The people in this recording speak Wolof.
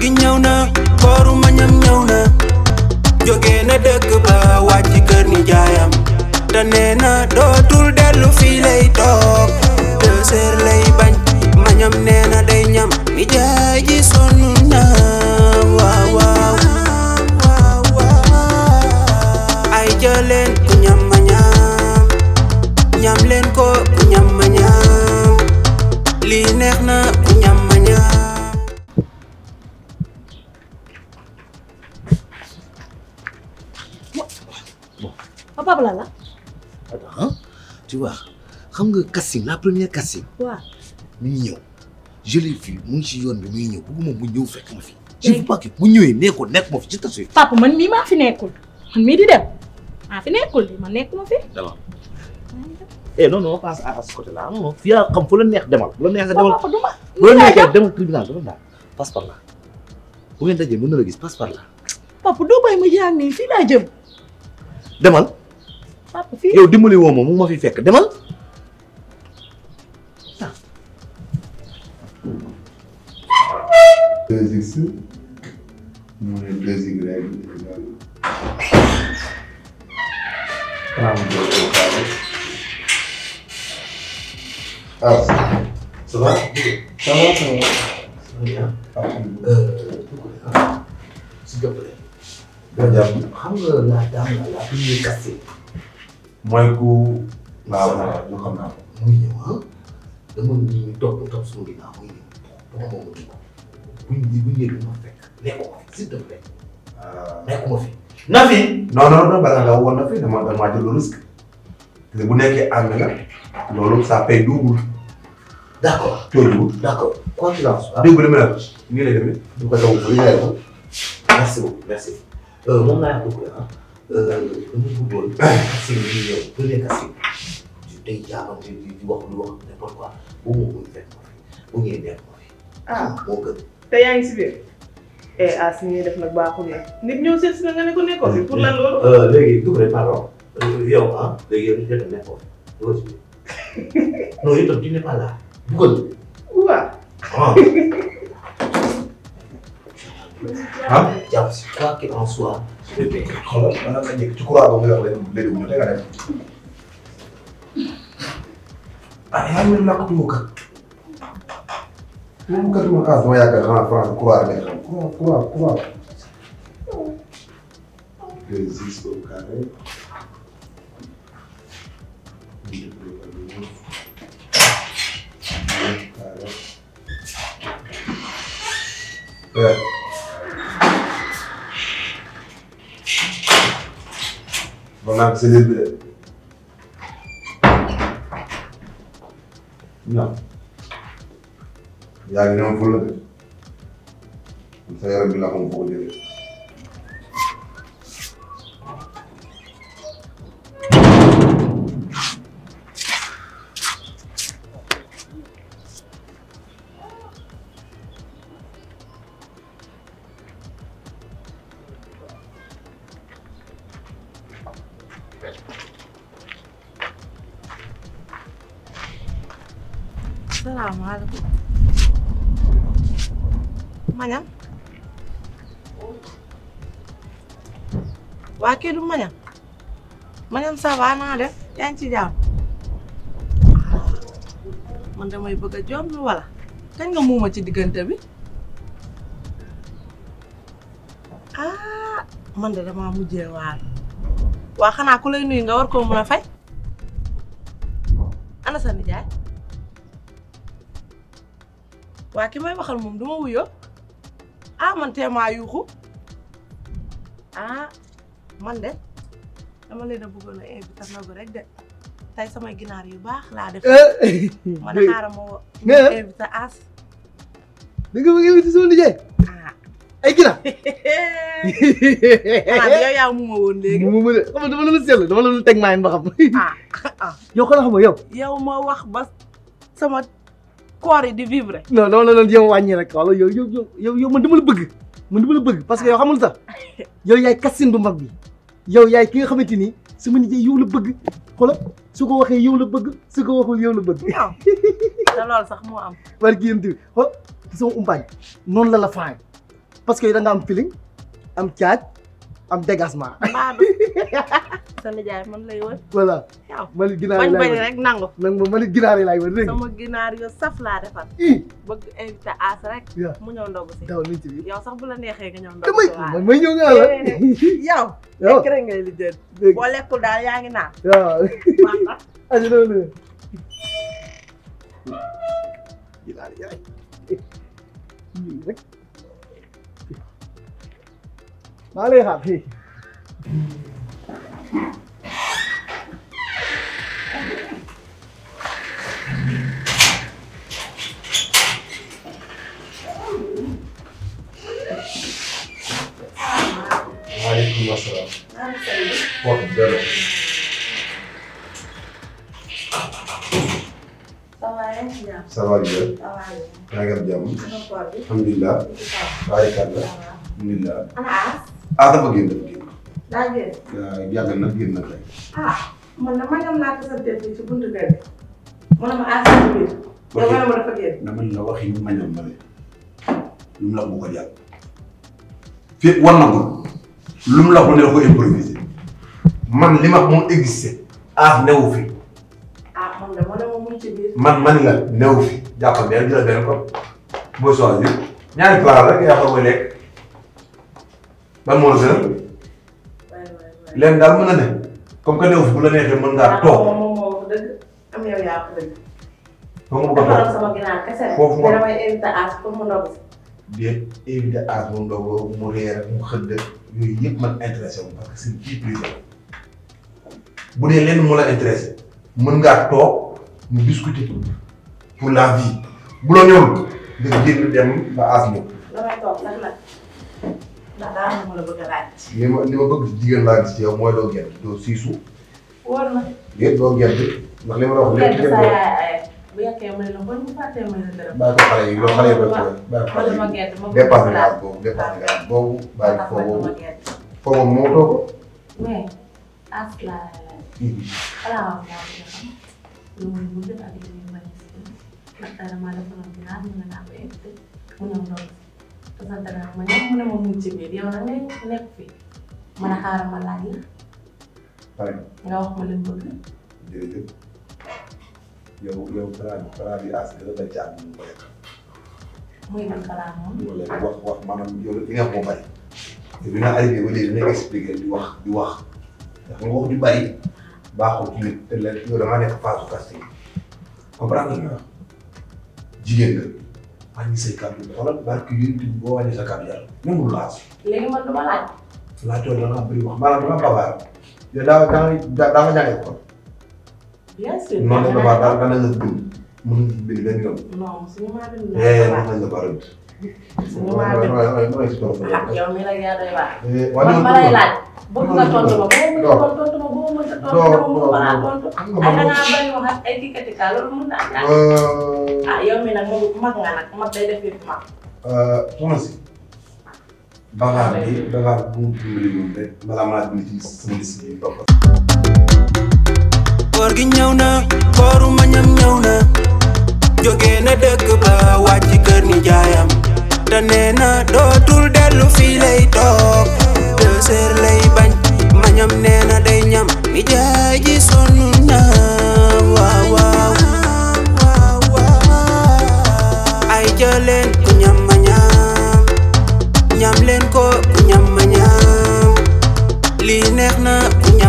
gi ñëw na kooru mañam ñëw na jóge na dëkk ba wàcc kër ni jaayam te nee na dootul dellu fii lay toog deux heures lay bañ mañam nee na day ñam ni jaay ji sonn na waaw waaw ay jëleen ku ñam ma ñam ñam leen ko ku ñam ma ñam lii neex na ku ñam ma ñam papa la la Attends, tu vois xam nga casting la première casting waaw mi ngi ñëw je l'ai vu mu ngi ci yoon bi muy ñëw bëgguma mu ñëw fekk ma fi je veux pas que bu ñëwee nee ko nekk ma fi ci tasui papa man mii maa fi nekkul man mii di dem maa fi nekkul di man nekkuma fi demal eh non non passe à ce côté là non non fii xam fu la neex demal bu la neex nga demal papa du ma bu la neexee demal tribunal dafa daal passe par là bu ngeen dajee mën na la gis passe par là papa doo bàyyi ma jaar nii fii laa jëm demal papa fii yow dimbali woo ma mu ma fi fekk demal deux x mu ne deux y égal trente-deux au carré ah ça va ça va ça va alhamdulilah s'il te plaît nga jàpp xam nga la dame la la première casting mooy ku waaw waaw ñu xam naa ko muy ñëw ah dama ñu topp topp suñu ginnaaw muy ñëw dama moom mu kii buñ buñ ñëwee du ma fekk nekkuma fi s'il te plaît nekkuma fi na fi non non non balaa nga woon na fi dama dama jël le risque te bu nekkee ànd nga loolu ça paye double d'accord coono d'accord quoi qu'il en soit dégg nga li ma la wax nii lay demee du ko taw bu leer merci beaucoup merci moom laa yàgg ko ah dama bëggoon casting bi ñëw premier casting di day jaabante di di wax lu wax n'importe quoi bu mu muy fekk ma fi bu ngeen nekk ma fi ah moo gën te yaa ngi si biir eh ah si ñuy def nag baaxul ne nit ñëw seet si nga nga ne ko nekkoo fi pour lan loolu. léegi Doucouré pardon yow ah léegi yow ñu nekk nekkoo fi yow ci non yow tam tu n'es pas là dugal waaw. ah ah jàpp si quoi qu'il en soit je vais payer xoolal maanaam nga njëkk ci courant ba nga wax leen léegi ñu tega dem ah yaa ngi lakk tumu kat tumu kat ma ah dama yaakaar xanaa France courant rek xam courant courant courant deux x au carré multiplié par neuf neuf carré Ouais. Bon, là, c'est les deux. Non. yaa ngi ñëw fële de. sa yaram bi la xam foo ko jëlee. salaamaaleykum mañam waa kii du mañam mañam ça va naa def yaa ngi ci jàmm man damay bëgg a jom wala kañ nga muuma ci diggante bi ah man de damaa mujjee waar waa xanaa ku lay nuyu nga war koo mën a fay ana sa nijaay waa ki may waxal moom du ma wuyoo ah man teemaa yuuxu ah man de dama leen a bëggoon a invité nagu rek de tey samay ginaar yu baax laa def ma ne xaaral ma wo- nga- invité as da nga bëgg a invité sama nijaay ah ay ginaar. xanaa bi yow yaa mu ma woon léegi mu ma de xam nga dama la lu seetlu dama la lu teg maa ba xam. ah ah yow xanaa xam nga yow. yow ma wax ba sama koor yi di vivre non dama la doon jéem a wàññi rek wala yow yow yow yow yow man dama la bëgg man dama la bëgg parce que yow xamul sax yow yaay kassin bu mag bi yow yaay ki nga xamante ni sama nijaay yow la bëgg xoolal su ko waxee yow la bëgg su ko waxul yow la bëgg. waaw te loolu sax moo am war ki yéen tamit xool ci sama umpaañ noonu la la faay parce que da nga am feeling am caaj am dégagement Maadu sa nijaay man lay wër voilà yow man it ginaar yi bañ laay bañ wër rek nangu nag ma man it ginaar yi laay wër dégg nga sama ginaar yo saf laa defar ii bëgg invité As rek Yeah. mu ñëw ndogu si daw nañ ci biir yow sax bu la neexee nga ñëw ndogu damay si waaye man may ñëw nga la yow yow lekk rek ngay li jël dégg boo lekkul daal yaa ngi naan waaw baax na aji loolu ginaar yaay ñii rek maa lay xaar fii waaleykum asalaam. kooku delloo. ça va bien. yaa ngi am jàmm. alhamdulilah. baarikàlla. alhamdulilah. ah dafa génn dafa génn. daa génn waaw yàgg na génn na tey. ah man na ma ñam laa tasante fii ci buntu kër gi mu ne ma As ci biir yow nga ne ma dafa génn dama la waxi ma ñam ma ne. lu mu la bu ko jàpp. fii war na ko. lu mu la ko ne la ko improviser. man li ma mu existé. ah newu fi. ah man de ma ne ma mu ngi ci biir man man la newu fi. jàppal benn jëlal benn ko. boo choisir. ñaari plat rek yaa xam mooy lekk. ban moo la gën a. waay waay waay leen daal mën na ne. comme que newu fi bu la neexee mën ngaa toog. moom moom moo wax dëgg am yow yaa wax dëgg foofu nga bëgg a defaral toog. sama ginaar kese rek Foofu moom- te damay invité As pour mu ndogu si bien éviter âge mu ndogu mu réer ak mu xëdd yooyu yëpp man intéressé wu parce que c'est vie privée bu dee lenn mu la intéressé mën ngaa toog ñu discuter pour la vie bu la ñëwul nga génn dem ba âge ñëw. damay toog nag nag ndax daa am ma la bëgg a laaj li ma li ma bëgg ci jigéen laa gis ci yow mooy doo gert doo siisu wóor na déet doo gert ndax li ma la wax lépp kenn jigéen sa doo yaay ay bu yekkee may la bon bu fàttee may la dërëm bàyyi ko xale yi loolu xale yi koy koy bàyyi ko ma xale dama yi gerte ma bëgg dépassé ko nga laaj âge boobu dépassé nga âge boobu bàyyi ko foo ma boobu gerte foo boobu moo toog mais As laa lay laaj xanaa wax moo ko xam lu muy bëgg ak li muy bañ si ndax dara maa defaloon ginaar mu ne naa ko invité mu ñëw ndogu si te sant naa ma ñëw mu ne ma mu ngi ci biir yow nag ngay nekk fi ma ne xaaral ma laaj la pare nga wax ma li mu bëgg jërëjëf yow yow balaa bi balaa bi as dina la jaar ñu ko lekk muy ban kalaa moom ñu ko lekk wax wax maanaam yow li nga wax moo bari yow bi nga arrivé ba léegi dina expliqué di wax di wax ndax nga wax ju bari baaxul ci nit te leen yow da ngaa nekk phase casting comprendre nga wax jigéen nga wàññi say kàddu xoolal barke yéen tamit boo wàññi sa kàddu yàlla même lu laas léegi man du ma laaj laajoo da ngaa bëri wax maanaam da nga babaar yow daa daa daa daa nga jàngee ko bien sûr noonu la babaar daal dana nga bind mën nga ci bind benn yoon non suñu maa bind Eh, naa mën nañ la baral. suñu maa bind ah yow mi nag yaa doy waar man ma lay laaj bëgg nga tontu ma boo mënta tontu tontu ma boo mënta tontu Doo- dama doo- mënuma laa tontu doo- ay da ngaa bari wax ak ay dikkatika loolu mën na am daal ah yow mi nag moom mag nga nag mag day def yëpp mag soxna si. bagaar bi bagaar bu mu dimbali woon rek balaa maa bind ci sama liste bi topp. koor gi ñëw na kooru mañam ñëw na jóge na dëkk ba wàcc kër ni jaayam te nee na dootul dellu fii lay toog deux heures lay bañ mañam nee na day ñam ni jaay ji sonn na waaw waaw ay jëleen ku ñam ma ñam ñam leen ko ku ñam ma ñam lii neex na ku